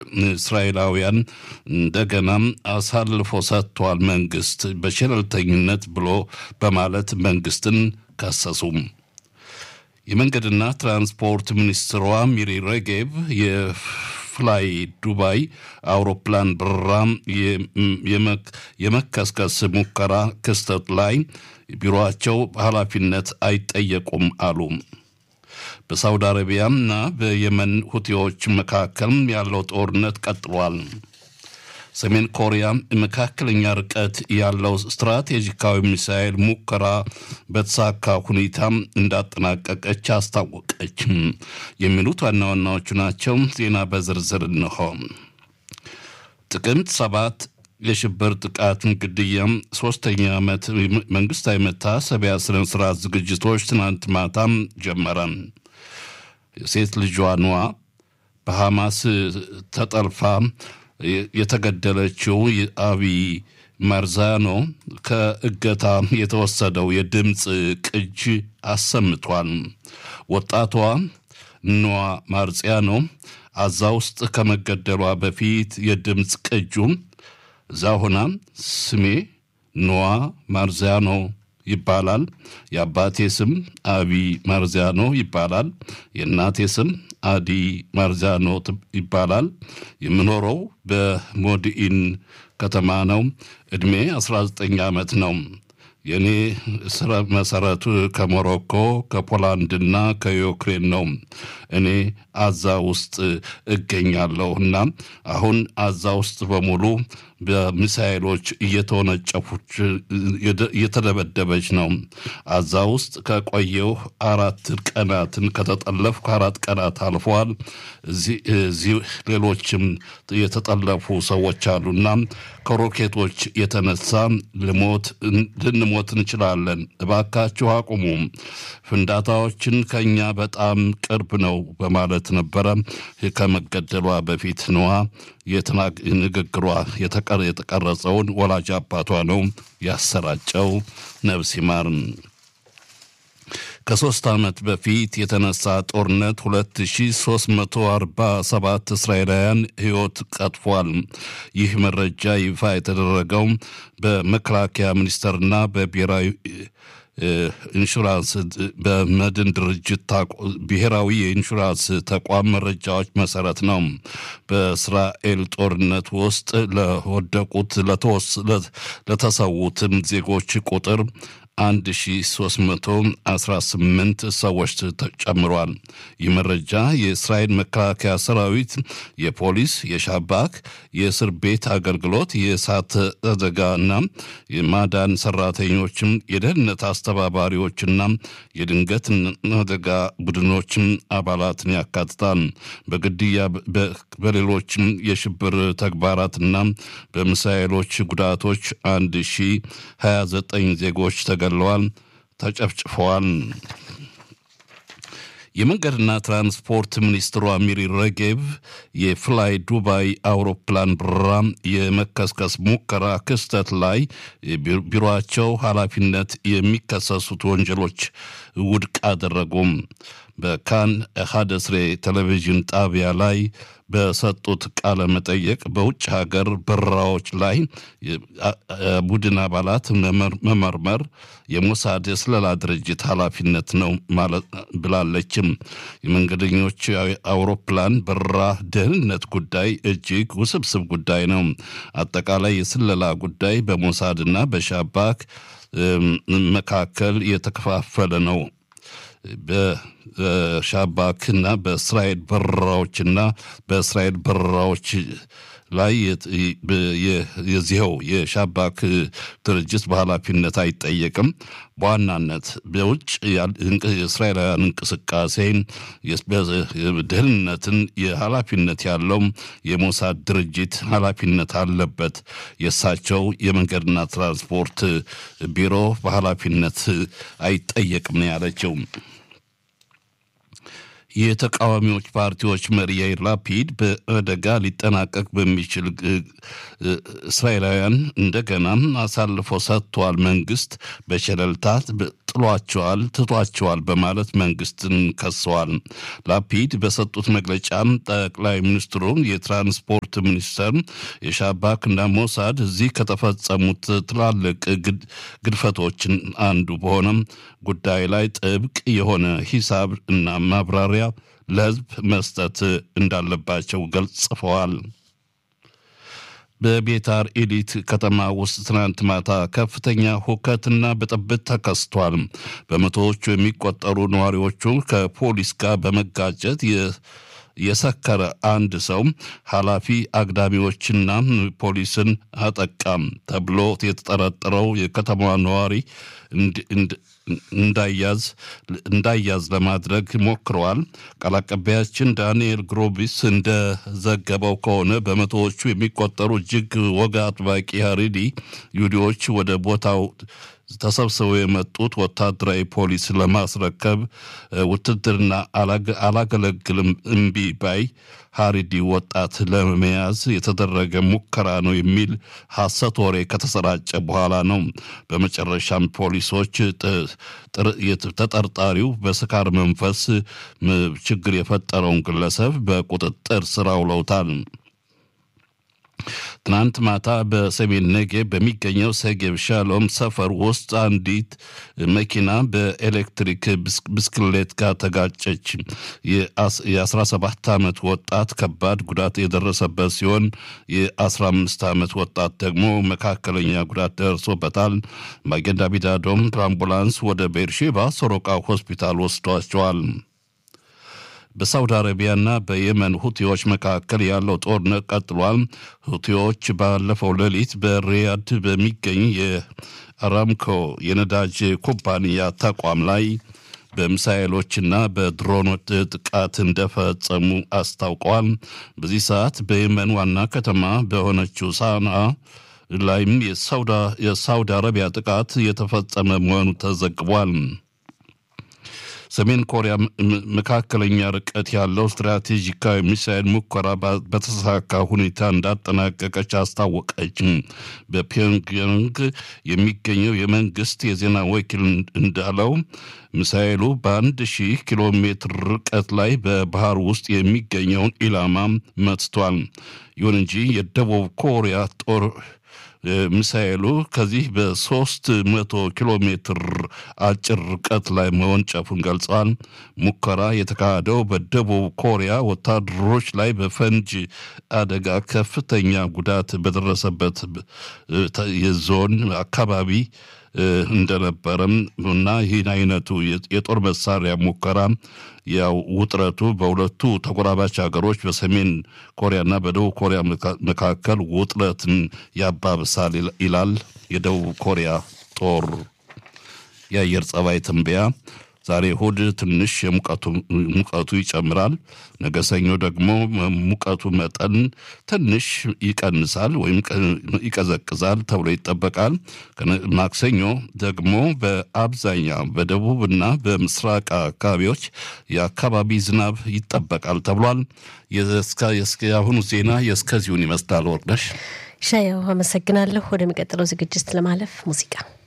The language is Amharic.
ለእስራኤላውያን እንደገና አሳልፎ ሰጥቷል መንግስት በሸለልተኝነት ብሎ በማለት መንግስትን ከሰሱም። የመንገድና ትራንስፖርት ሚኒስትሯ ሚሪ ሬጌቭ የፍላይ ዱባይ አውሮፕላን በረራ የመከስከስ ሙከራ ክስተት ላይ ቢሮቸው ኃላፊነት አይጠየቁም አሉ። በሳውዲ አረቢያና በየመን ሁቲዎች መካከል ያለው ጦርነት ቀጥሏል። ሰሜን ኮሪያ መካከለኛ ርቀት ያለው ስትራቴጂካዊ ሚሳኤል ሙከራ በተሳካ ሁኔታ እንዳጠናቀቀች አስታወቀች። የሚሉት ዋና ዋናዎቹ ናቸው። ዜና በዝርዝር እንሆ። ጥቅምት ሰባት የሽብር ጥቃትን ግድያም ሶስተኛ ዓመት መንግስታዊ መታሰቢያ ስነ ስርዓት ዝግጅቶች ትናንት ማታም ጀመረ። የሴት ልጇ ኗ በሐማስ ተጠልፋ የተገደለችው አቢ ማርዛኖ ከእገታ የተወሰደው የድምፅ ቅጅ አሰምቷል። ወጣቷ ኗ ማርዚያኖ አዛ ውስጥ ከመገደሏ በፊት የድምፅ ቅጁ እዛ ሆና ስሜ ኖዋ ማርዚያኖ ይባላል። የአባቴ ስም አቢ ማርዚያኖ ይባላል። የእናቴ ስም አዲ ማርዚያኖ ይባላል። የምኖረው በሞዲኢን ከተማ ነው። ዕድሜ 19 ዓመት ነው። የእኔ ስረ መሰረቱ ከሞሮኮ ከፖላንድና ከዩክሬን ነው። እኔ አዛ ውስጥ እገኛለሁ እና አሁን አዛ ውስጥ በሙሉ በሚሳይሎች እየተወነጨፉች እየተደበደበች ነው። አዛ ውስጥ ከቆየው አራት ቀናትን ከተጠለፍኩ አራት ቀናት አልፈዋል። እዚህ ሌሎችም የተጠለፉ ሰዎች አሉና ከሮኬቶች የተነሳ ልሞት ልንሞት እንችላለን። እባካችሁ አቁሙ። ፍንዳታዎችን ከኛ በጣም ቅርብ ነው በማለት ነበረ ከመገደሏ በፊት ነዋ ንግግሯ የተቀረጸውን ወላጅ አባቷ ነው ያሰራጨው። ነፍስ ይማር። ከሶስት ዓመት በፊት የተነሳ ጦርነት 2347 እስራኤላውያን ሕይወት ቀጥፏል። ይህ መረጃ ይፋ የተደረገው በመከላከያ ሚኒስቴርና በብሔራዊ ኢንሹራንስ በመድን ድርጅት ብሔራዊ የኢንሹራንስ ተቋም መረጃዎች መሰረት ነው። በእስራኤል ጦርነት ውስጥ ለወደቁት ለተሰዉትም ዜጎች ቁጥር 1318 ሰዎች ጨምሯል። ይህ መረጃ የእስራኤል መከላከያ ሰራዊት፣ የፖሊስ፣ የሻባክ፣ የእስር ቤት አገልግሎት፣ የእሳት አደጋና የማዳን ሰራተኞችም፣ የደህንነት አስተባባሪዎችና የድንገት አደጋ ቡድኖችም አባላትን ያካትታል። በግድያ በሌሎችም የሽብር ተግባራትና በሚሳኤሎች ጉዳቶች 1029 ዜጎች ተገለዋል፣ ተጨፍጭፈዋል። የመንገድና ትራንስፖርት ሚኒስትሯ ሚሪ ረጌቭ የፍላይ ዱባይ አውሮፕላን በረራ የመከስከስ ሙከራ ክስተት ላይ ቢሮቸው ኃላፊነት የሚከሰሱት ወንጀሎች ውድቅ አደረጉም። በካን ሀደስሬ ቴሌቪዥን ጣቢያ ላይ በሰጡት ቃለ መጠየቅ በውጭ ሀገር በረራዎች ላይ ቡድን አባላት መመርመር የሞሳድ የስለላ ድርጅት ኃላፊነት ነው ብላለችም። የመንገደኞች አውሮፕላን በረራ ደህንነት ጉዳይ እጅግ ውስብስብ ጉዳይ ነው። አጠቃላይ የስለላ ጉዳይ በሞሳድና በሻባክ መካከል የተከፋፈለ ነው። በሻባክና በእስራኤል በረራዎችና በእስራኤል በረራዎች ላይ የዚኸው የሻባክ ድርጅት በኃላፊነት አይጠየቅም። በዋናነት በውጭ የእስራኤላውያን እንቅስቃሴ ደህንነትን የኃላፊነት ያለው የሞሳድ ድርጅት ኃላፊነት አለበት። የእሳቸው የመንገድና ትራንስፖርት ቢሮ በኃላፊነት አይጠየቅም ነው ያለችው። የተቃዋሚዎች ፓርቲዎች መሪ ያይር ላፒድ በአደጋ ሊጠናቀቅ በሚችል እስራኤላውያን እንደገና አሳልፎ ሰጥቷል፣ መንግስት በቸለልታ ጥሏቸዋል፣ ትቷቸዋል በማለት መንግስትን ከሰዋል። ላፒድ በሰጡት መግለጫም ጠቅላይ ሚኒስትሩ የትራንስፖርት ደህንነት ሚኒስቴር የሻባክ እና ሞሳድ እዚህ ከተፈጸሙት ትላልቅ ግድፈቶችን አንዱ በሆነም ጉዳይ ላይ ጥብቅ የሆነ ሂሳብ እና ማብራሪያ ለሕዝብ መስጠት እንዳለባቸው ገልጽፈዋል። በቤታር ኢሊት ከተማ ውስጥ ትናንት ማታ ከፍተኛ ሁከትና ብጥብጥ ተከስቷል። በመቶዎቹ የሚቆጠሩ ነዋሪዎቹ ከፖሊስ ጋር በመጋጨት የሰከረ አንድ ሰው ኃላፊ አግዳሚዎችና ፖሊስን አጠቃም ተብሎ የተጠረጠረው የከተማዋ ነዋሪ እንዳያዝ እንዳያዝ ለማድረግ ሞክረዋል። ቃል አቀባያችን ዳንኤል ግሮቢስ እንደዘገበው ከሆነ በመቶዎቹ የሚቆጠሩ እጅግ ወግ አጥባቂ ሀሪዲ ይሁዲዎች ወደ ቦታው ተሰብስበው የመጡት ወታደራዊ ፖሊስ ለማስረከብ ውትድርና አላገለግልም እምቢ ባይ ሀሪዲ ወጣት ለመያዝ የተደረገ ሙከራ ነው የሚል ሐሰት ወሬ ከተሰራጨ በኋላ ነው። በመጨረሻም ፖሊሶች ተጠርጣሪው በስካር መንፈስ ችግር የፈጠረውን ግለሰብ በቁጥጥር ስር አውለውታል። ትናንት ማታ በሰሜን ነጌብ በሚገኘው ሰጌብ ሻሎም ሰፈር ውስጥ አንዲት መኪና በኤሌክትሪክ ብስክሌት ጋር ተጋጨች። የ17 ዓመት ወጣት ከባድ ጉዳት የደረሰበት ሲሆን የ15 ዓመት ወጣት ደግሞ መካከለኛ ጉዳት ደርሶበታል። ማጌን ዳቪድ አዶም በአምቡላንስ ወደ ቤርሼባ ሶሮቃ ሆስፒታል ወስዷቸዋል። በሳውዲ አረቢያና በየመን ሁቲዎች መካከል ያለው ጦርነት ቀጥሏል። ሁቲዎች ባለፈው ሌሊት በሪያድ በሚገኝ የአራምኮ የነዳጅ ኩባንያ ተቋም ላይ በሚሳኤሎችና በድሮኖች ጥቃት እንደፈጸሙ አስታውቀዋል። በዚህ ሰዓት በየመን ዋና ከተማ በሆነችው ሳንዓ ላይም የሳውዲ አረቢያ ጥቃት የተፈጸመ መሆኑ ተዘግቧል። ሰሜን ኮሪያ መካከለኛ ርቀት ያለው ስትራቴጂካዊ ሚሳይል ሙከራ በተሳካ ሁኔታ እንዳጠናቀቀች አስታወቀች። በፒዮንግያንግ የሚገኘው የመንግስት የዜና ወኪል እንዳለው ሚሳይሉ በአንድ ሺህ ኪሎ ሜትር ርቀት ላይ በባህር ውስጥ የሚገኘውን ኢላማ መትቷል። ይሁን እንጂ የደቡብ ኮሪያ ጦር ሚሳኤሉ ከዚህ በሶስት መቶ ኪሎ ሜትር አጭር ርቀት ላይ መወንጨፉን ገልጸዋል። ሙከራ የተካሄደው በደቡብ ኮሪያ ወታደሮች ላይ በፈንጅ አደጋ ከፍተኛ ጉዳት በደረሰበት የዞን አካባቢ እንደነበረም እና ይህን አይነቱ የጦር መሳሪያ ሙከራ ያው ውጥረቱ በሁለቱ ተጎራባች ሀገሮች በሰሜን ኮሪያና በደቡብ ኮሪያ መካከል ውጥረትን ያባብሳል ይላል የደቡብ ኮሪያ ጦር የአየር ጸባይ ትንበያ። ዛሬ እሁድ ትንሽ ሙቀቱ ይጨምራል። ነገ ሰኞ ደግሞ ሙቀቱ መጠን ትንሽ ይቀንሳል ወይም ይቀዘቅዛል ተብሎ ይጠበቃል። ማክሰኞ ደግሞ በአብዛኛው በደቡብና በምስራቅ አካባቢዎች የአካባቢ ዝናብ ይጠበቃል ተብሏል። የአሁኑ ዜና የእስከዚሁን ይመስላል። ወርቅነሽ ሻያው አመሰግናለሁ። ወደሚቀጥለው ዝግጅት ለማለፍ ሙዚቃ